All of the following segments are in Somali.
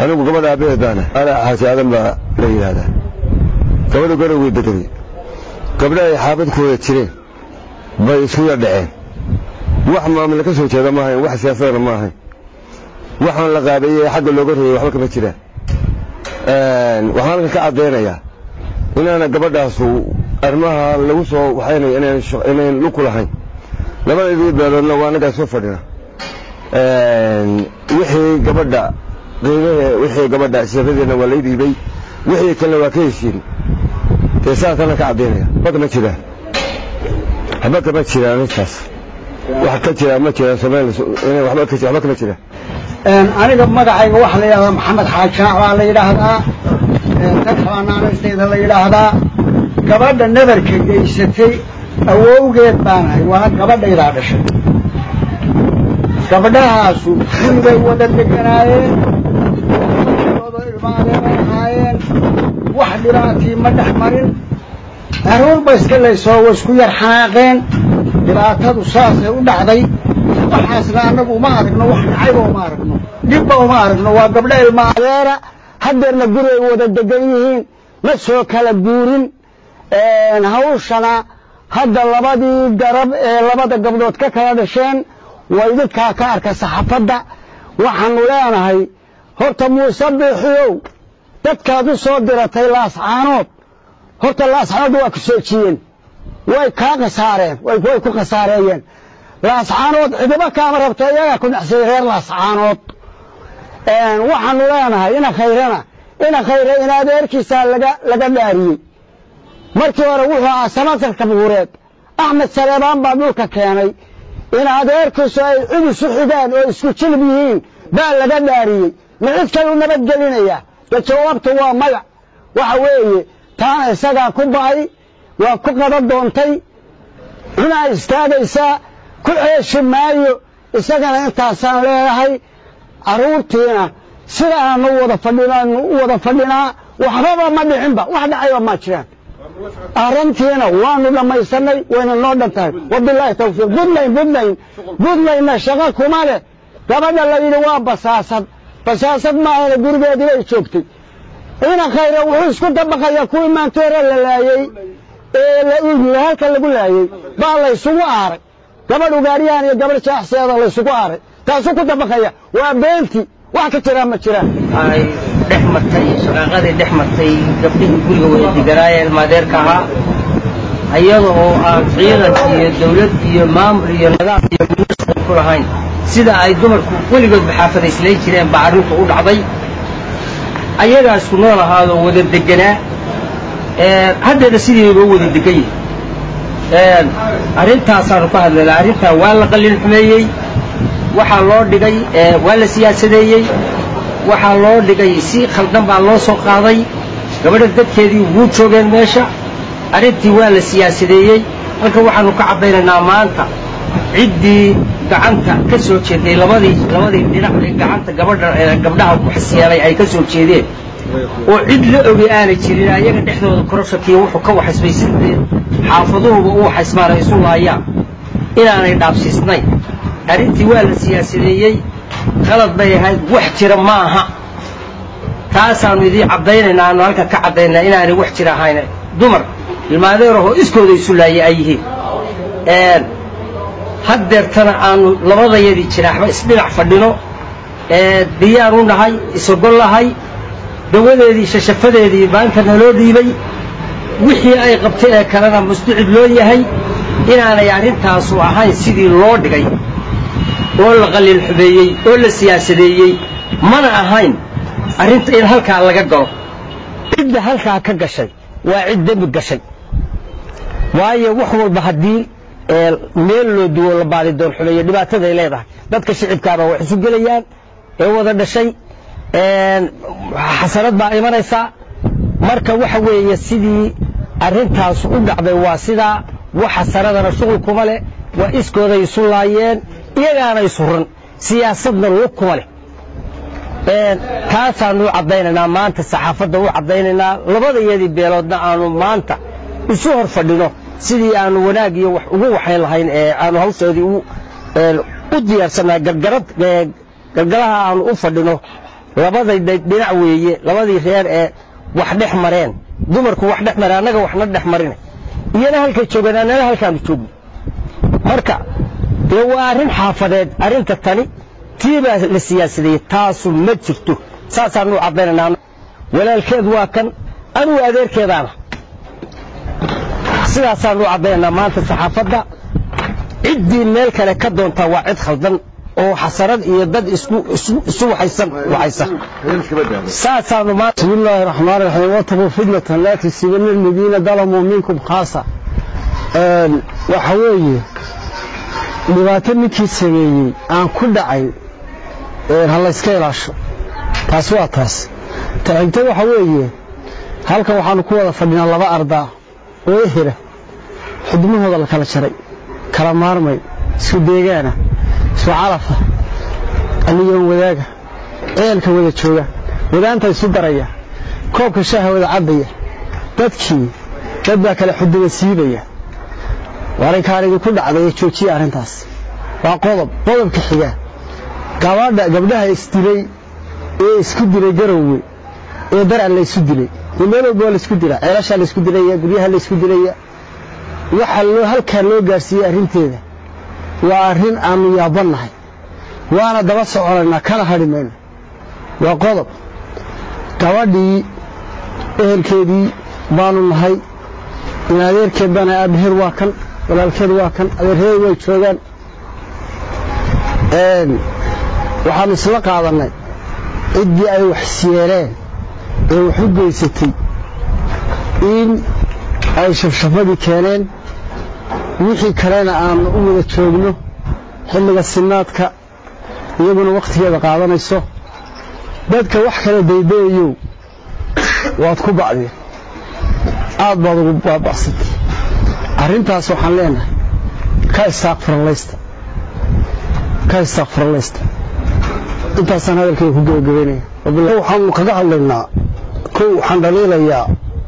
anigu gabadha aabaheed baana ana xaaji aadan baa la yidhaahdaa gabadhu garowgay bedelay gabdha ay xaabad ku wada jireen bay isku yar dhaceen wax maamule ka soo jeeda ma ahayn wax siyaasadana ma ahayn waxaan la qaabeeyey xagga looga reeyey waxba kama jiraan waxaan halkan ka caddaynayaa inaana gabadhaasu arrimaha lagu soo waxaynaya inayn luku lahayn labadeedii beeloodna waa annagaa soo fadhina wixii gabadha qiimahe wixii gabadha siradeedna waa lay dhiibay wixii kalena waa ka heshiin dee saasana ka caddaynaya waxba kama jiraan waxba kama jiraan intaas wax ka jira ma jiraan soomaaliya waxba ka waxba kama jiraan aniga magacayga waxaa la yidhahdaa maxamed xaajaac baa la yidhaahdaa dadxaanaanaysteeda la yidhaahdaa gabadha nabarka geysatay awowgeed baanahay waa gabadhaydaa dhashay gabdhahaasu guribay wada deganaayeen ooda ilmaadeenay ahaayeen wax dhibaatii ma dhex marin aruurba iska laysoo wa isku yar xanaaqeen dhibaatadu saasay u dhacday waxaasna annagu uma aragno wax dhacayba uma aragno dhibba uma aragno waa gabdho ilma adeera haddeerna guri ay wada degan yihiin ma soo kala guurin hawshana hadda labadii garab ee labada gabdhood ka kala dhasheen waa idinkaa ka arka saxaafadda waxaanu leenahay horta muuse biixiyow dadkaad u soo diratay laascaanood horta laascaanood waa ku soojiyeen way kaa khasaareen way ku khasaareeyeen laascaanood cidiba kaama rabto iyagaa ku dhexsay reer laascaanood waxaanu leenahay ina khayrana ina khayre in adeerkiisaa laga laga dhaariyey markii hore wuxuu ahaa samatarka buureed axmed saleebaan baa dhulka keenay in adeerkiisu ay cid isu xigaan oo isku jilib yihiin baa laga dhaariyey ma cid kalu nabadgelinaya de jawaabtu waa magac waxa weeye taana isagaa ku ba'ay waa ku qada doontay cunaa istaagaysaa ku ceeshi maayo isagana intaasaan leedahay carruurtiina sidaanu wada fadhinaanu u wada fadhinaa waxbaba ma dhicinba wax dhacayba ma jiraan arrintiina waanu dhammaysanay wayna noo dhan tahay wabilaahi tawfiiq buntland buntland buntlandna shaqo kuma leh gabadha la yidhi waa basaasad basaasad maahana gurigeedii bay joogtay ina khayre wuxuu isku dabaqayaa kuwii maantoore la laayey ee la iibiye halka lagu laayey baa laysugu aaray gabadh ugaaryahan iyo gabadh jaaxseeda laysugu aaray taasuu ku dabaqaya waa beenti wax ka jiraan ma jiraan ay dhex martay shaqaaqadii dhex martay gabdhihii guriga wada deganaayeen maadeerka ahaa iyada oo aan ciidan iyo dawlad iyo maamul iyo nidaam iyo ministar ku lahayn sida ay dumarku weligoodba xaafadayslayn jireen baa arrinku u dhacday ayagaa isku nool ahaadoo wada deganaa haddeena sidiiba wada degan yihin arrintaasaanu ka hadlaynaa arrintaa waa la qallin xumeeyey waxaa loo dhigay waa la siyaasadeeyey waxaa loo dhigay si khaldan baa loo soo qaaday gabadha dadkeedii wuu joogeen meesha arrintii waa la siyaasadeeyey halka waxaanu ka caddaynaynaa maanta ciddii gacanta ka soo jeeday labadii labadii dhinac ee gacanta gabadha gabdhaha waxsyeelay ay ka soo jeedeen oo cid la ogi aanay jirin ayaga dhexdooda koroshakiya wuxuu ka waxaysmay sidii xaafaduhuba u waxaysmaan ay isu laayaan inaanay dhaabsiisnayn arrintii waa la siyaasadeeyey qalad bay ahayd wax jira ma aha taasaannu idiin caddaynaynaa aanu halkan ka caddaynaa inaanay wax jira ahayn dumar ilmaadeerahoo iskooda isu laayay ay yihiin haddeertana aanu labadayadii jiraaxba isdhinac fadhino diyaar u nahay isogol lahay dawadeedii shashafadeedii maanta naloo dhiibay wixii ay qabtay ee kalena musducid loo yahay inaanay arrintaasu ahayn sidii loo dhigay oo la qallin xumeeyey oo la siyaasadeeyey mana ahayn arrinta in halkaa laga galo cidda halkaa ka gashay waa cid dembi gashay waayo wax walba haddii meel loo duwo la baadi doon xumeeyo dhibaataday leedahay dadka shicibkaaba wax isu gelayaan ee wada dhashay xasanad baa imanaysaa marka waxa weeye sidii arrintaas u dhacday waa sidaa wax xasanadana shuqul kuma leh waa iskooday isu laayeen iyagaana isuran siyaasadna lug kuma leh taasaanu u caddaynaynaa maanta saxaafadda u caddaynaynaa labadayadii beeloodna aanu maanta isu hor fadhino sidii aanu wanaag iyo wax ugu waxayn lahayn ee aanu hawshoodii u diyaarsannahay gargaraha aanu u fadhino labaday dhinac weeye labadii reer ee wax dhex mareen dumarku wax dhex mareen annaga waxna dhex marina iyana halkay joogaan annana halkaanu joogno marka dee waa arrin xaafadeed arrinta tani tii baa la siyaasadeeyey taasu ma jirto saasaanu caddaynanaa walaalkeed waa kan anugu adeerkeedaana sidaasaanu caddaynanaa maanta saxaafadda ciddii meel kale ka doontaa waa cid khaldan oo xasarad iyo dad isku isu waxaysan waxaysa saasaanu maanta بسم الله الرحمن الرحيم واتقوا فتنة لا تصيبن الذين ظلموا منكم خاصة waxa weeye dhibaato ninkii sameeyey aan ku dhacay ha layska ilaasho taas waa taas ta xigta waxa weeye halkan waxaanu ku wada fadhinaa laba ardaa oo ehera xudmahooda la kala jaray kala maarmay isku deegaana isku calafa aniyoon wadaaga ceelka wada jooga wadaanta isu daraya koobka shaaha wada cabaya dadkii dad baa kale xuduba siibaya arrinkaan idinku dhacday ee joojiya arrintaas waa qodob qodobka xiga gabadha gabdhaha isdilay ee isku dilay garowe ee daran la isu dilay meel walba waa laisku dilaa ceelashaa laisku dilaya guryaha laisku dilaya waxa loo halkaa loo gaarsiiyey arrinteeda waa arrin aanu yaabannahay waana daba soconaynaa kana hadhi mayno waa qodob gabadhii ehelkeedii baanu nahay in adeerkeed baana aabbaheed waa kan walaalkeed waa kan adeerheed way joogaan waxaanu isla qaadannay ciddii ay wax siyeeleen ee wax u geysatay in ay shafshafadii keeneen wixii kalena aanu u wada joogno xilliga sinaadka iyaguna wakhtigeeda qaadanayso dadka wax kale daydayayow waad ku bacdeen aad baad ugu baaba'satay arrintaas waxaan leenahay ka istaaqfirallaysta ka istaaqfirallaysta intaasaan hadalkayga ku gebagabeynaya waxaanu kaga hadlaynaa kow waxaan dhaliilayaa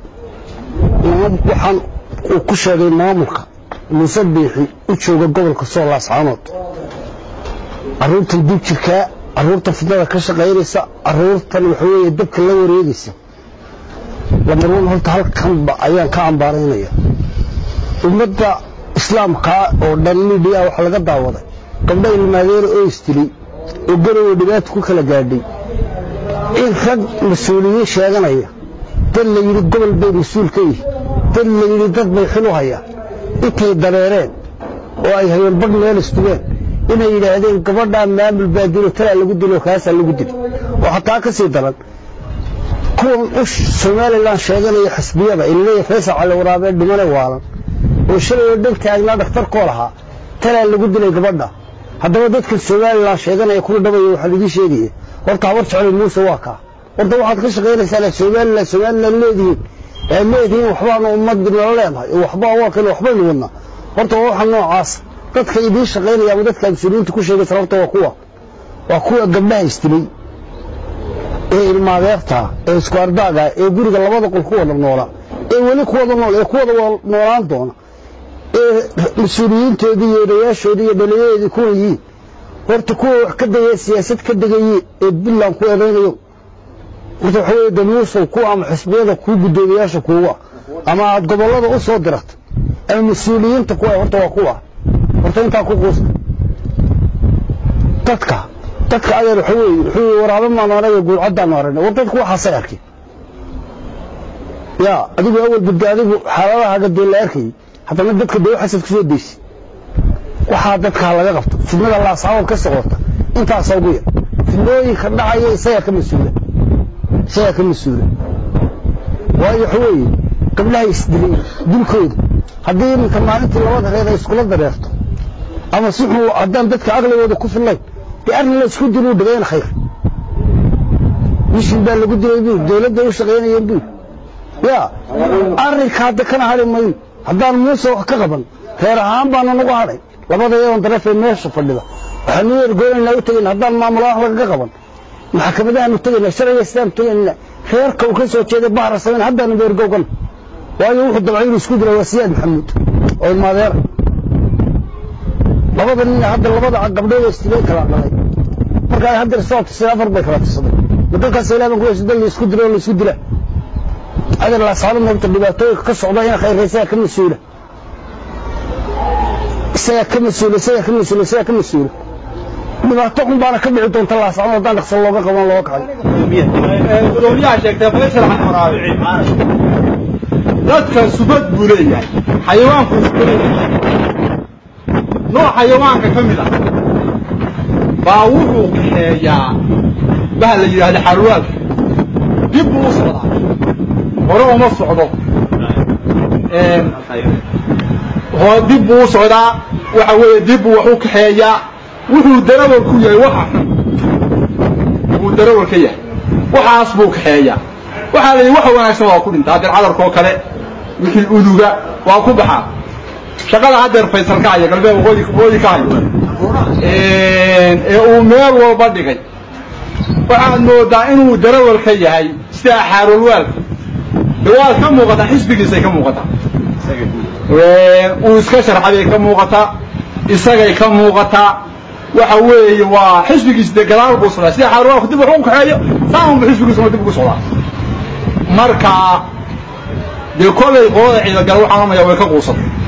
waxaan uu ku sheegay maamulka muuse biixi u jooga gobolka soolaas caanood carruurtan dib jirkaa carruurtan fidnada ka shaqaynaysa carruurtan waxa weeye dabka la wareegaysa lamarwan horta halkanba ayaan ka ambaaraynaya ummadda islaamkaa oo dhan midhiya waxaa laga daawaday gabdha ilmaadeera oo istilay oo garowa dhibaata ku kala gaadhay in rag mas-uuliyiin sheeganaya dad la yidhi gobol bay mas-uul ka yihi dad la yidhi dad bay xil u hayaan intay dareereen oo ay hayeen badh meel istugeen inay yidhaahdeen gabadhaa maamul baa dilo talaa lagu dilo kaasaa lagu dilo oo xataa ka sii daran kuwan u somalilan sheeganaya xisbiyada ilaleeya faysal cali waraabee dhimane waalan oo shalay oo dheg taagnaa dhakhtarkoo lahaa talaa lagu dilay gabadha haddaba dadkan somalilan sheeganaya kuna dhabaya waxaan idiin sheegaya horta habar jeclay muuse waa kaa horta waxaad ka shaqaynaysaa somalilan somalilan leedihiin ee leedihiin waxbaanu ummad nala leenahay oo waxbaa waa kale waxbaynu wadnaa horta waa waxa noocaas dadka idiin shaqaynaya ama dadka mas-uuliyiinta ku sheegaysa horta waa kuwa waa kuwa gabdhaha istilay ee ilmaadeerta ee isku ardaaga ee guriga labada qol ku wada noola ee weli ku wada nool ee ku wada noolaan doona ee mas-uuliyiintoodii iyo odayaashoodii iyo dhaliyadeedii kuwa yihiin horta kuwa wax ka degaya siyaasad ka degaye ee puntland ku eedaynayo horta waxa weeye damuusow kuwa ama xisbiyada kuu guddoomiyaasha kuuga ama aad gobollada u soo dirata ama mas-uuliyiinta kuwa horta waa kuwa horta intaa ku quusta dadka dadka adeer waxa weeye wuxuu waraabo maanu anaga guulcaddaanu aragnay war dadku waxaasay arkeen yaa adigu awal badda adigu xaaladahaaga dee la arkayay haddana dadka dee waxaasaad kusoo deysi waxaa dadkaa laga qabto fidnada laasaabad ka socota intaasa ugu yar fidnooyinka dhacaya isagaa ka mas-uula isagaa ka mas-uula waayo waxa weeye gabdhaha isdilay dilkooda haddii iminka maalintii labada reer ay iskula dareerto ama si xun haddaan dadka aqligooda ku fillayn dee arrin la isku diluu dhigayna khayr mishin baa lagu dilay buu dawladda u shaqaynayeen buu yaa arrinka hadda kana hadhi mayn haddaan muuse wax ka qaban reer ahaan baana nagu hadhay labada yadan darafee meesha fadhida waxaanu ergoonaynaa u tegayna haddaan maamul wax lagaga qaban maxkamadahaanu tegaynaa sharciga islaam tegaynaa reerka uu ka soo jeeday bahra samayn haddaanu beergowgan waayo wuxuu dabcay inuu isku dila waa siyaad maxamuud oo ilmaadeera labada nin hadda labada gabdhood istigay kala dhalay marka ay hadda soo tusay afar bay kala tusaday ma dadkaas ilaa baan ku hesho dad laisku dilo oo laisku dila adar laasaalo moogta dhibaatooyinka ka socda in khayr isaga ka mas-uula isagaa ka mas-uula isagaa ka mas-uula isagaa ka mas-uula dhibaato un baana ka dhici doonta laasaano haddaan dhaqsan looga qaban looga kacay gudoomiyaha sheegtay faysal xamraabi dadka subad buu leeyahay xayawaanku subad leeyahay nooc xayawaanka ka mid ah baa wuxuu kaxeeyaa baha la yidhahda xarwaalka dib buu u socdaa hore uma socdo hore dib buu u socdaa waxa weeye dib buu wax u kaxeeyaa wuxuu darawal ku yahay waxa xun wuu darawal ka yahay waxaas buu kaxeeyaa waxaa la yidhi waxa wanaagsan waa ku dhintaa hadeer cadarkoo kale wixii uduga waa ku baxaa shaqada haddeer faysal ka haya galbeed waqooyi waqooyi ka hayo ee uu meel walba dhigay waxaad moodaa inuu darawal ka yahay sida xaarulwaalka de waad ka muuqataa xisbigiisay ka muuqataa uu iska sharxaday ka muuqataa isagay ka muuqataa waxa weeye waa xisbigiis de gadaal buu socdaa sida xaarulwaalku dib wax u kaxeeyo saanba xisbigiisuna dib ugu socdaa marka dee kolay qolada ciidagala waxaan oranaya way ka quusatay